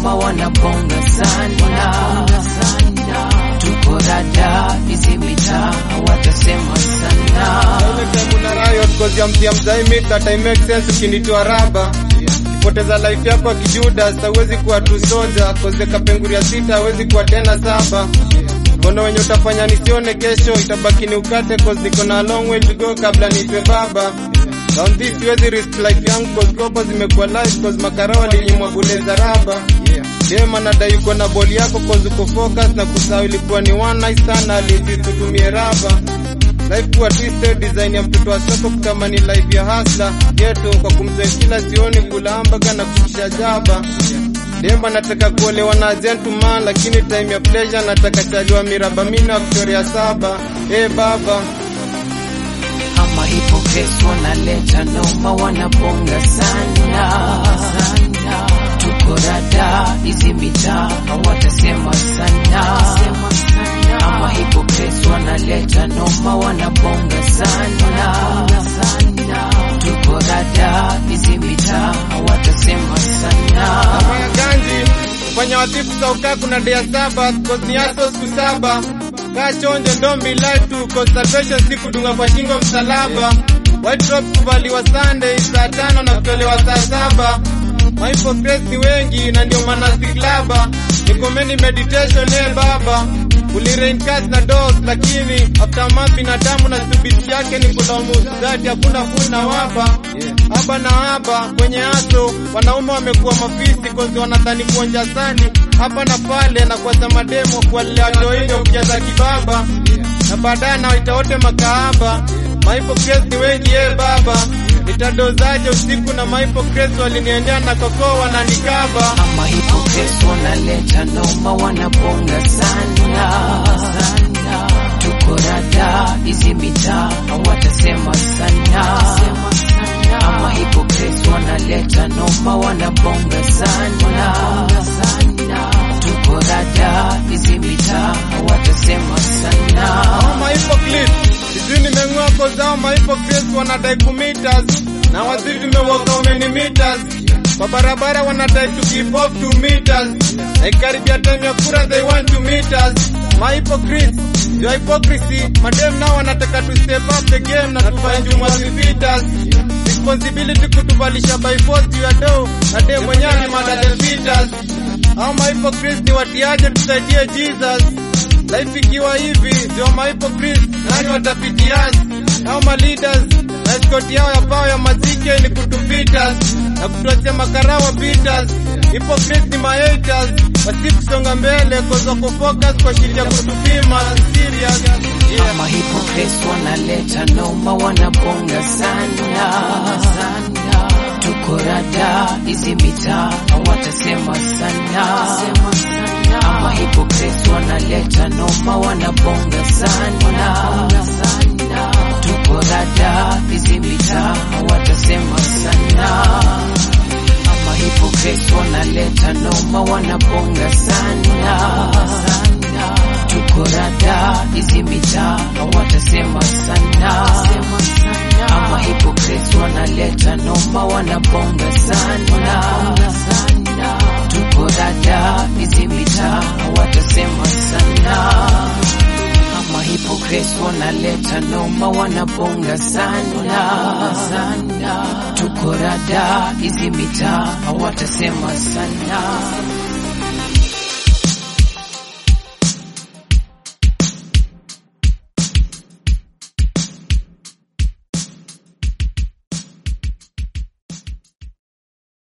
noma wanabonga sana tuko rada hizi mitaa watasema sana Una riot cause ya mtia mzai mix that I make sense ukinitoa raba poteza life yako akijudas hawezi kuwa tu soja cause kapenguria sita hawezi kuwa tena saba kondo wenye utafanya nisione kesho itabaki ni ukate cause niko na long way to go kabla niitwe baba Down this siwezi risk life yangu cause kopa zimekuwa life cause makara walinyimwa bule za raba Dem anadai uko na boli yako cause uko focus na kusahau ilikuwa ni one night sana alizi tutumie raba Life kuwa twisted design ya mtoto wa soko kama ni life ya hasla ghetto kwa kumzoea kila sioni kula hamburger na kuisha jaba Demba nataka kuolewa na gentleman lakini time ya pleasure nataka chaliwa miraba mina Victoria saba eh baba ama hypocrites wanaleta noma wanabonga sana tuko rada hizi mitaa watasema sana ama hypocrites wanaleta noma wanabonga sana tuko rada hizi mitaa watasema sana Kama ya ganji kufanya wasifu za ukaa kuna dea saba cause ni aso siku saba kaa chonjo don't be lied to cause salvation si kudunga kwa shingo msalaba white robe kuvaliwa Sunday saa tano na kutolewa saa saba mahypocrites ni wengi na ndio maana siklaba nikomeni meditation eh baba uliraincast na dos lakini after month binadamu na stupidity yake ni kulaumu zati hakuna funa waba haba na haba kwenye aso wanaume wamekuwa mafisi kozi wanadhani kuonja sani hapa na pale na kwa samademo kuwalea toinyo kujaza kibaba na baadaye nawaita wote makahaba mahypocrites ni wengi eh baba nitadozaje usiku na mahypocrites waliniendea na kokoo wananikaba ama hypocrites wanaleta noma wanabonga sana tuko rada hizi mitaa watasema sana ama hypocrites wanaleta noma wanabonga sana tuko rada hizi mitaa watasema sana Hao mahypocrites sijui nimeng'oa koza hao mahypocrites wanadai kumitas na waziri tumewaka many meters kwa barabara wanadai to give up two meters na ikaribia time ya kura they want to meet us mahypocrites your hypocrisy madem nao wanataka to step up the game na tufanye juma zifitas responsibility kutuvalisha by force juu ya do na dem mwenyewe ni madadel fitas hao mahypocrites ni watiaje tusaidie Jesus Life ikiwa hivi ndio mahypocrites nani watapitias au ma leaders na escort yao ya pao ya mazike ni kutupita na kutuachia makarawa bitters hypocrites ni my haters wasi kusonga mbele cause wako focus kwa shida ya kutupima serious yeah. ama hypocrites wanaleta noma wanabonga sana tuko rada hizi mitaa watasema sana ama hypocrites wanaleta noma wanabonga sana tuko rada hizi mitaa watasema sana ama hypocrites wanaleta noma wanabonga sana tuko rada hizi mitaa watasema sana ama hypocrites wanaleta noma wanabonga sana tuko rada hizi mitaa watasema sana ama hypocrites wanaleta noma wanabonga sana tuko rada hizi mitaa watasema sana